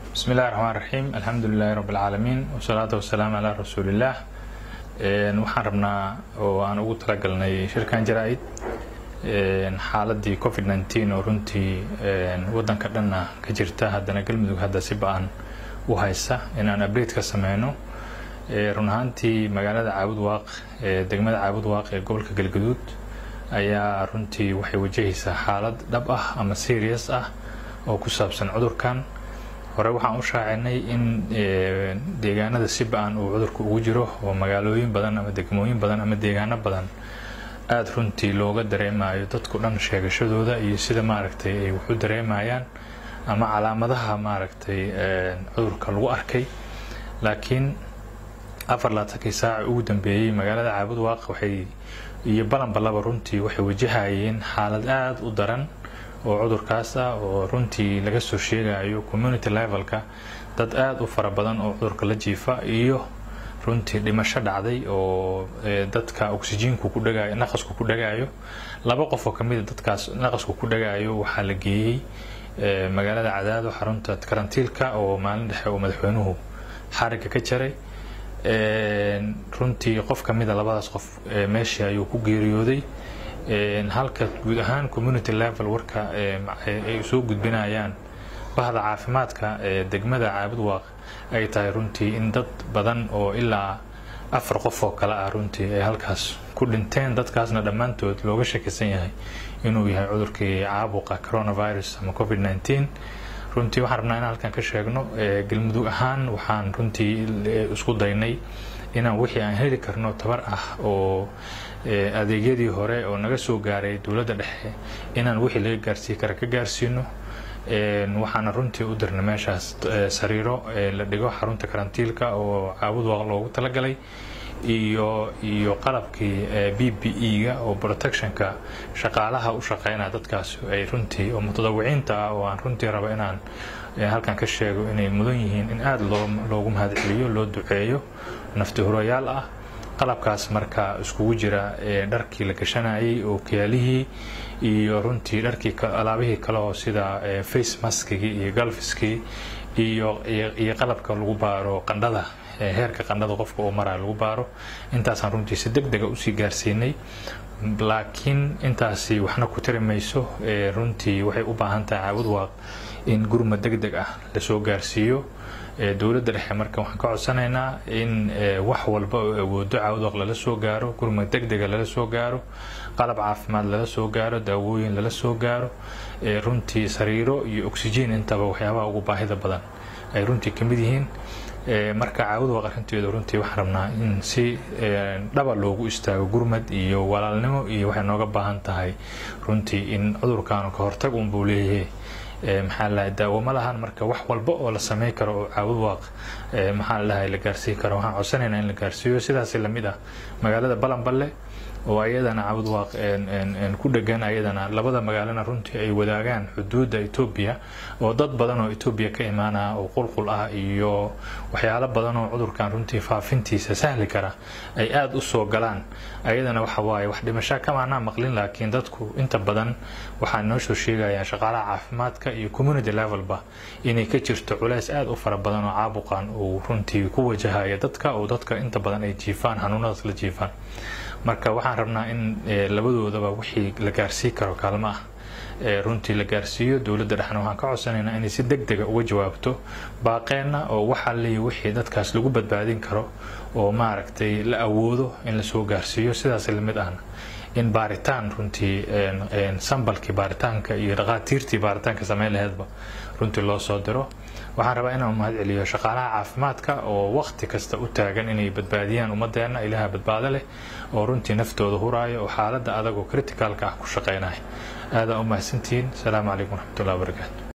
bismi illahi raxmaan raxiim alxamdu lilahi rabi alcaalamiin wasalaatu wasalaamu calaa rasuulillaah waxaan rabnaa oo aan ugu talagalnay shirkan jaraa-id xaaladii covid nneteen oo runtii waddanka dhanna ka jirta haddana galmudug hadda si ba-an u haysa inaan abreed ka sameyno run ahaantii magaalada caabud waaq degmada caabud waaq ee gobolka galgaduud ayaa runtii waxay wajahaysaa xaalad dhab ah ama serious ah oo ku saabsan cudurkan hore waxaan u shaacinay in deegaanada si ba-an uu cudurku ugu jiro oo magaalooyin badan ama degmooyin badan ama deegaano badan aada runtii looga dareemayo dadku dhan sheegashadooda iyo sida maaragtay ay waxu dareemayaan ama calaamadaha maaragtay cudurka lagu arkay laakiin afar laatankii saaca ugu dambeeyey magaalada caabud waaq waxay iyo balanbalaba runtii waxay wajahayeen xaalad aada u daran oo cudurkaas ah oo runtii laga soo sheegayo community levelka dad aada u fara badan oo cudurka la jiifa iyo runtii dhimasho dhacday oo dadka oxyjiinku ku dhagayo naqasku ku dhagayo laba qof oo kamida dadkaas naqasku ku dhagayo waxaa la geeyey magaalada cadaado xarunta karantiilka oo maalin dhexe oo madaxweynuhu xariga ka jaray runtii qof kamida labadaas qof meeshii ayuu ku geeriyooday halka guud ahaan community level warka ay soo gudbinayaan bahda caafimaadka ee degmada caabud waaq ay tahay runtii in dad badan oo ilaa afar qof oo kale ah runtii ay halkaas ku dhinteen dadkaasna dhammaantood looga shakisan yahay inuu yahay cudurkii caabuqa coronavirus ama covid nneteen runtii waxaan rabnaa inaan halkan ka sheegno galmudug ahaan waxaan runtii isku daynay inaan wixii aan heli karno tabar ah oo adeegyadii hore oo naga soo gaaray dowladda dhexe inaan wixii laga gaarsii kara ka gaarsiino waxaana runtii u dirnay meeshaas sariiro la dhigo xarunta karantiilka oo caabud waaq loogu talagalay iyo iyo qalabkii b b e-ga oo protectionka shaqaalaha u shaqeynaya dadkaas ay runtii oo mutadawiciinta ah oo aan runtii rabo inaan halkan ka sheego inay mudan yihiin in aada loo loogu mahadceliyo loo duceeyo nafti hurayaal ah qalabkaas marka iskugu jira dharkii la gashanayay oo kiyaalihii iyo runtii dharkii alaabihii kale oo sida face maskigii iyo galfiskii iyo iyo qalabka lagu baaro qandhada heerka qandhada qofka uu maraya lagu baaro intaasaan runtii si deg dega usii gaarsiinay laakiin intaasi waxna ku tiri mayso runtii waxay u baahan tahay caawud waaq in gurma deg deg ah lasoo gaarsiiyo dowladda dhexe marka waxaan ka codsanaynaa in wax walba oo awoodo caawdaq lala soo gaaro gurma deg dega lala soo gaaro qalab caafimaad lala soo gaaro daawooyin lala soo gaaro runtii sariiro iyo oxygen intaba waxyaabaha ugu baahida badan ay runtii ka mid yihiin marka caawud waq arrinteedu runtii waxaan rabnaa in si dhaba loogu istaago gurmad iyo walaalnimo iyo waxay nooga baahan tahay runtii in cudurkaanu ka hortag unbuu leeyahay maxaa ladahay daawo ma lahan marka wax walba oo la samey karo oo caawud waaq maxaa ladahay la gaarsiin karo waxaan codsanaynaa in la gaarsiiyo sidaasi lamid ah magaalada balanballe oo ayadana caawud waaq ku dhegan ayadana labada magaalana runtii ay wadaagaan xuduudda etoobiya oo dad badan oo etoobiya ka imaanaya oo qulqul ah iyo waxyaalo badan oo cudurkan runtii faafintiisa sahli kara ay aada u soo galaan ayadana waxa waaye wax dhimashaa kamaanaa maqlin laakiin dadku inta badan waxaa noo soo sheegayaan shaqaalaha caafimaadka iyo community levelba inay ka jirto culays aada u fara badan oo caabuqan uu runtii ku wajahaya dadka oo dadka inta badan ay jiifaan xanuunadaas la jiifaan marka waxaan rabnaa in labadoodaba wixii la gaarsii karo kaalmo ah runtii la gaarsiiyo dowladda dhexna waxaan ka codsanaynaa inay si deg dega uga jawaabto baaqeenna oo waxaa leeya wixii dadkaas lagu badbaadin karo oo maaragtay la awoodo in lasoo gaarsiiyo sidaas lamid ahna in baaritaan runtii sambalkii baaritaanka iyo dhaqaatiirtii baaritaanka sameyn laheedba runtii loo soo diro waxaan rabaa inaan mahad celiyo shaqaalaha caafimaadka oo waqti kasta u taagan inay badbaadiyaan ummadeenna ilaha badbaado leh oo runtii naftooda huraayo oo xaaladda adag oo criticalka ah ku shaqeynaya aadaa u mahadsantihiin asalaamu calaykum waraxmatullahi wabarakaatu